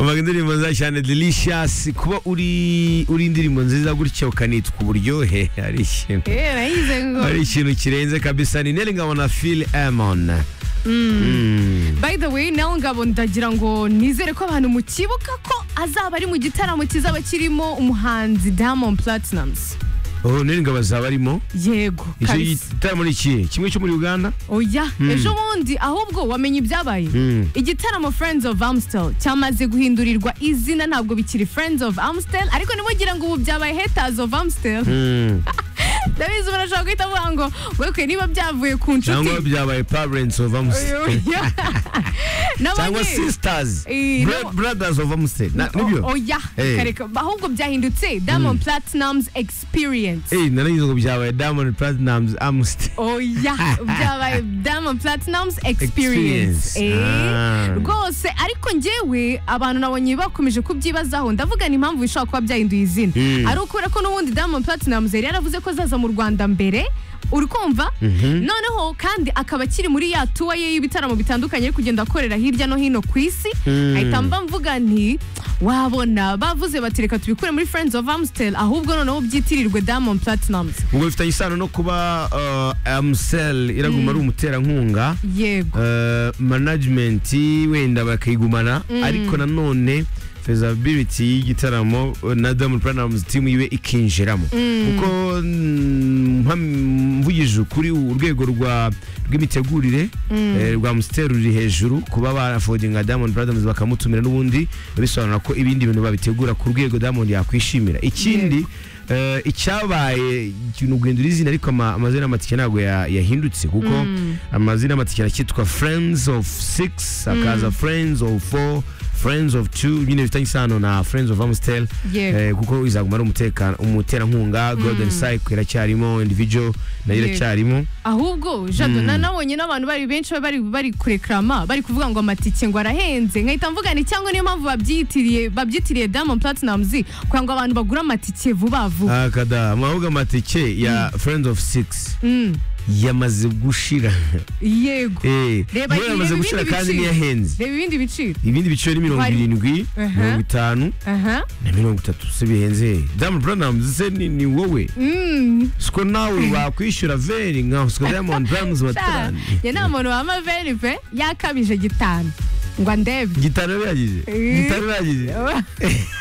umva indirimbo nziza cyane delicious kuba uri uri indirimbo nziza gutya ukanitwa uburyohe ari ikintu Eh, nayize ngo ari ikintu kirenze kabisa ni Nelly Ngabo na Phil Amon Mm. by the way nawe ngabo ndagira ngo nizere ko abantu mukibuka ko azaba ari mu gitaramo kizaba kirimo umuhanzi Diamond Platnumz Oh, Nelly Ngabo azaba arimo yego icyo kabisa gitaramo ni ikihe kimwe cyo muri Uganda oya ejo bundi ahubwo wamenye ibyabaye Mm. igitaramo friends of amstel cyamaze guhindurirwa izina ntabwo bikiri friends of amstel ariko ntimugira ngo ubu byabaye haters of amstel Mm. ndabizi umuntu ashobora guhita avuga ngo wekwe niba byavuye ku nshuti cyangwa byabaye parents of Amsterdam Oya. cyangwa N'abandi- sisters Eh, Bro- no. brothers of Amsterdam Na- Oh, nibyo oya Eh. kareka ahubwo byahindutse diamond platinum's experience Eh, narayize ngo byabaye Diamond Platnumz Amsterdam oya byabaye diamond platinum's experience Experience. Eh. Ah. rwose ariko njyewe abantu nabonye bakomeje kubyibazaho ndavuga ni impamvu bishobora kuba byahinduye izina Mm. ari ukubera ko n'ubundi diamond platinumz yari yaravuze ko azaza mu rwanda mbere uri kumva noneho kandi akaba akiri muri ya tuwa ye y'ibitaramo bitandukanye ari kugenda akorera hirya no hino ku isi Mm. ahita mba mvuga nti wabona bavuze bati reka tubikure muri friends of amstel ahubwo noneho byitirirwe diamond platinumz ubwo bifitanye isano no kuba uh, amsel iraguma ari umuterankunga yego uh, management wenda bakayigumana ariko nanone fezability y'igitaramo uh, na Diamond Platnumz team yiwe ikinjiramo kuko mm, mpam- mvugije ukuri urwego rwa rw'imitegurire eh, rwa Amstel ruri hejuru kuba barafodinga Diamond Platnumz bakamutumira n'ubundi bisobanura ko ibindi bintu babitegura ku rwego Diamond yakwishimira ikindi eh, icyabaye ikintu guhindura izina ariko ama- amazina y'amatike ntabwo ya- yahindutse kuko amazina y'amatike aracyitwa friends of six akaza friends of four friends of two nyine bifitanye isano na friends of amstel Yego. eh, kuko izaguma ari umutekano- umuterankunga golden cycle iracyarimo individual nayo Yego. iracyarimo ahubwo jado na nabonye n'abantu bari benshi bari bari kurekrama bari kuvuga ngo amatike ngo arahenze nkahita mvuga ni cyangwa niyo mpamvu babyitiriye babyitiriye diamond platinumz kugira ngo abantu bagure amatike vuba vuba akada mwavuga amatike ya friends of six Mm, yamaze gushira yego eh Reba nayo yamaze ibindi gushira kandi biciro. niyahenze reba ibindi biciro ibindi biciro ni mirongo Wari- irindwi Aha. mirongo itanu aha na mirongo itatu se bihenze Diamond Platnumz se ni, ni wowe Mm, siko nawe wakwishyura veri nka siko Diamond Platnumz sha, batarani njye nta muntu wama veri pe yakabije gitanu ngo andebe gitano biragize Eh. gitano biragize